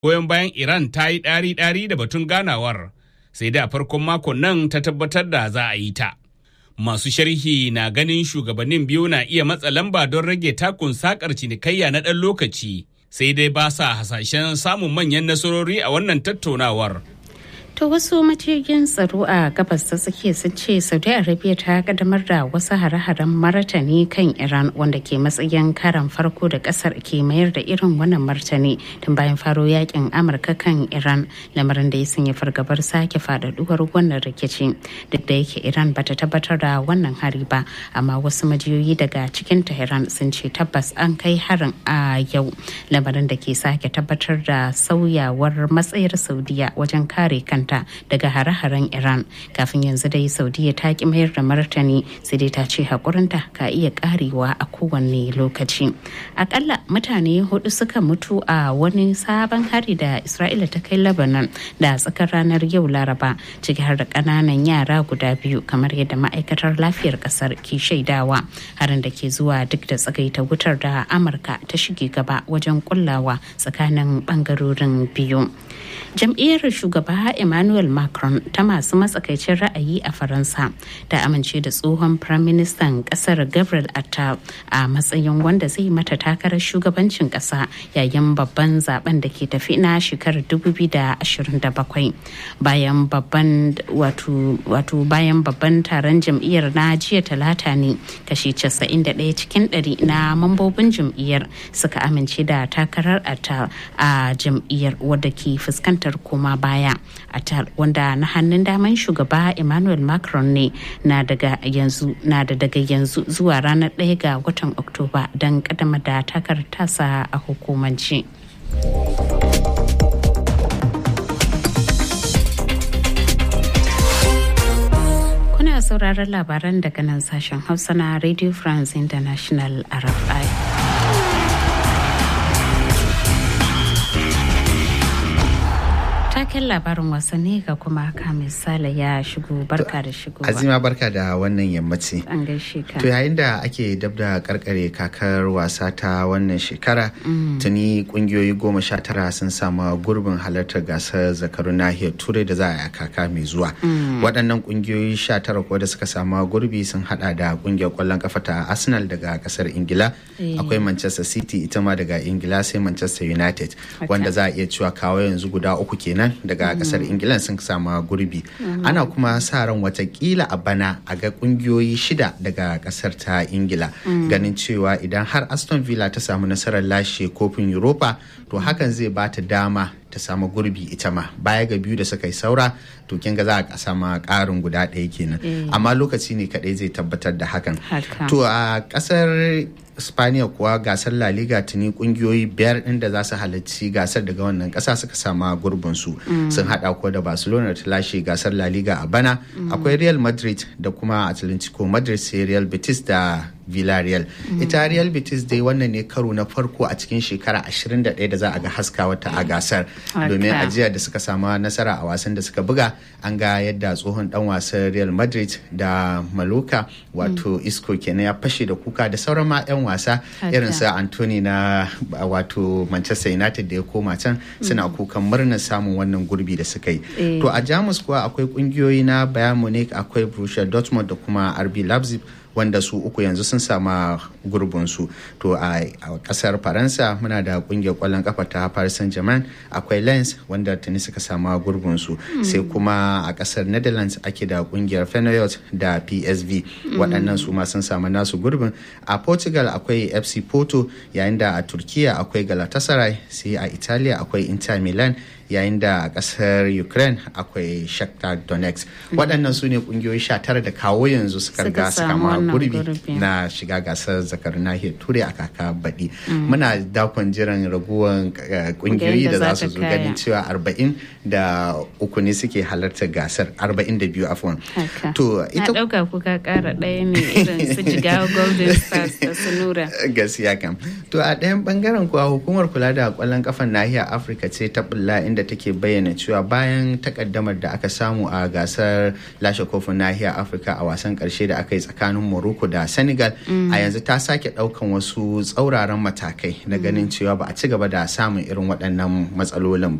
goyon bayan Iran ta yi ɗari-ɗari da batun ganawar, sai da farkon makon nan ta tabbatar da za a yi ta. Masu sharhi na ganin shugabannin biyu na iya matsa lamba don rage takun sakar cinikayya na ɗan lokaci, sai dai ba sa hasashen samun manyan nasarori a wannan tattaunawar. To wasu majiyoyin tsaro a gabas ta tsakiya sun ce Saudi Arabia ta kaddamar da wasu hare-haren martani kan Iran wanda ke matsayin karan farko da kasar ke mayar da irin wannan martani tun bayan faro yakin Amurka kan Iran lamarin da ya sanya fargabar sake faɗaɗuwar wannan rikici duk da yake Iran bata tabbatar da wannan hari ba amma wasu majiyoyi daga cikin Tehran sun ce tabbas an kai harin a yau lamarin da ke sake tabbatar da sauyawar matsayar Saudiya wajen kare kanta kanta daga hare-haren Iran kafin yanzu dai Saudiya ta ki mayar da martani sai dai ta ce hakurinta ka iya karewa a kowanne lokaci. Akalla mutane hudu suka mutu a wani sabon hari da Isra'ila ta kai Lebanon da tsakar ranar yau Laraba ciki har da kananan yara guda biyu kamar yadda ma'aikatar lafiyar kasar ke shaidawa harin da ke zuwa duk da tsagaita wutar da Amurka ta shige gaba wajen kullawa tsakanin bangarorin biyu. Jam'iyyar shugaba Emmanuel Macron ta masu matsakaicin ra'ayi a Faransa ta amince da tsohon Firaministan kasar Gabriel Attal a matsayin wanda zai mata takarar shugabancin kasa yayin babban zaben da ke tafi na shekarar 2027 bayan babban wato bayan babban taron jam'iyyar na jiya talata ne kashi 91 cikin 100 na mambobin jam'iyyar suka amince da takarar Attal a jam'iyyar wadda ke fuskantar koma baya Attal wanda na hannun daman shugaba Emmanuel Macron ne na daga yanzu na da daga yanzu zuwa ranar 1 ga watan Oktoba don kadama da takar tasa a hukumance. Kuna sauraron labaran daga nan sashen Hausa na Radio France International RFI. taken labarin wasanni ga kuma kamin sale ya shigo barka da shigo azima barka da wannan yammaci an gaishe ka to yayin da ake dab da karkare kakar wasa ta wannan shekara tuni kungiyoyi goma sha tara sun samu gurbin halartar gasar zakarun nahiyar turai da za a yi kaka mai zuwa waɗannan kungiyoyi sha tara kuwa da suka samu gurbi sun hada da kungiyar kwallon kafa ta arsenal daga kasar ingila akwai manchester city ita ma daga ingila sai manchester united wanda za a iya cewa kawo yanzu guda uku kenan nan daga kasar ingila sun samu gurbi ana kuma sa ran watakila a bana a ga kungiyoyi shida daga kasar ta ingila ganin cewa idan har aston villa ta samu nasarar lashe kofin europa to hakan zai ba ta dama ta samu gurbi ita ma baya ga biyu da suka yi saura to kin ga za a sama karin guda ɗaya kenan amma lokaci ne kadai zai tabbatar da hakan to a kasar Spaniya kuwa gasar La Liga tuni kungiyoyi biyar ɗin da za su halarci gasar daga wannan ƙasa suka sama gurbin su sun hada ko da Barcelona ta lashe gasar La Liga a bana akwai Real Madrid da kuma Atletico Madrid sai Real Betis da Villarreal. Ita Real Betis dai wannan ne karo na farko a cikin shekara 21 da za a ga haska wata a gasar. Domin ajiya da suka samu nasara a wasan da suka buga an ga yadda tsohon dan wasan Real Madrid da Maloka wato Isco kenan ya fashe da kuka da sauran ma 'yan wasa irin su Anthony na wato Manchester United da ya koma can suna kukan murnar samun wannan gurbi da suka yi. To a Jamus kuwa akwai kungiyoyi na Bayern Munich akwai Borussia Dortmund da kuma RB Leipzig wanda su uku yanzu sun sama gurbinsu to a kasar faransa muna da kungiyar kwallon kafa ta paris saint germain akwai lens wanda tuni suka sama gurbinsu sai kuma a kasar netherlands ake da kungiyar feyenoord da psv waɗannan su ma sun samu nasu gurbin a portugal akwai fc porto yayin da a turkiya akwai galatasaray sai a italiya akwai inter milan yayin da a kasar ukraine akwai shakhtar donetsk waɗannan su ne ƙungiyoyi sha tara da kawo yanzu suka riga suka ma gurbi na shiga gasar zakar nahiyar turai a kaka baɗi muna dakon jiran raguwan ƙungiyoyi da za su zo ganin cewa arba'in da uku ne suke halartar gasar arba'in da biyu afon to ita ɗauka kuka ƙara ɗaya ne irin su jigawa golden stars da su nura gaskiya kam to a ɗayan bangaren kuwa hukumar kula da ƙwallon kafan nahiyar afirka ce ta bulla inda da take bayyana cewa bayan takaddamar da aka samu a gasar lashe kofin nahiyar afirka a wasan karshe da aka yi tsakanin morocco da senegal a yanzu ta sake ɗaukan wasu tsauraran matakai na ganin cewa ba a ci gaba da samun irin waɗannan matsalolin